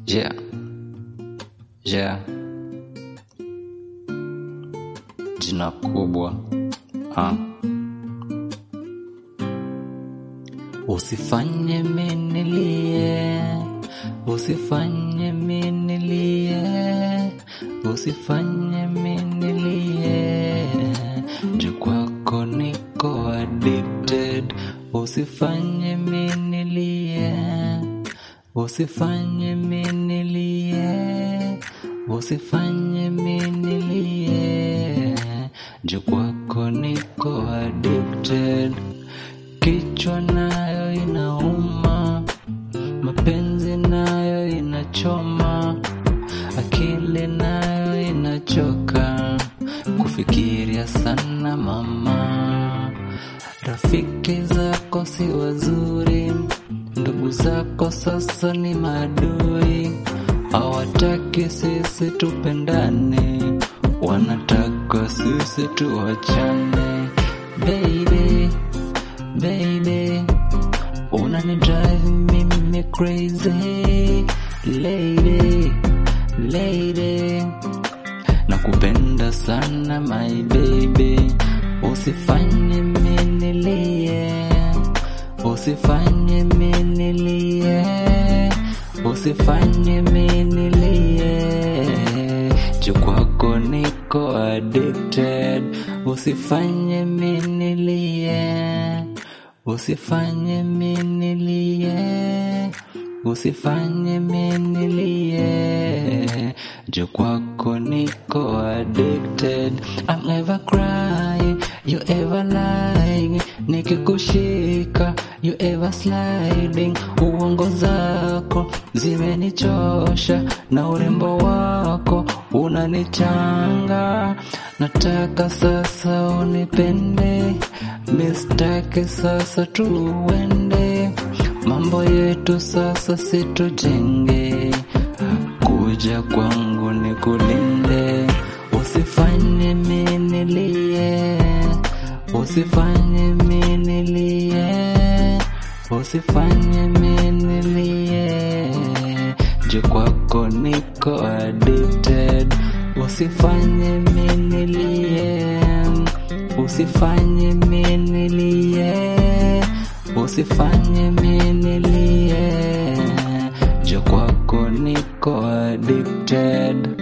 Yeah. Yeah. Jina kubwa. Ah. Usifanye minilie, usifanye minilie, usifanye minilie, juu kwako niko addicted. Usifanye minilie, usifanye minilie, usifanye minilie, juu kwako niko addicted. Kichwa nayo inauma, mapenzi nayo inachoma, akili nayo inachoka, kufikiria sana mama. Rafiki zako si wazuri, ndugu zako sasa ni maadui, hawataki sisi tupendane, wanataka sisi tuachane. Baby, baby, unani drive mimi crazy, lady, lady nakupenda sana my baby, usifanye minilie, usifanye minilie, usifanye minilie, juu kwako niko addicted, usifanye minilie, usifanye minilie, usifanye minilie, juu kwako niko addicted. I'm ever cry, you ever lie, nikikushika you ever sliding. Uongo zako zimenichosha na urembo wako unanichanga. Nataka sasa unipende, mistake sasa tuende, mambo yetu sasa situjenge kuja kwangu ni kulinde, usifanye minilie, usifanye minilie, usifanye minilie, juu kwako niko addicted, usifanye minilie, usifanye minilie, usifanye minilie, juu kwako niko addicted.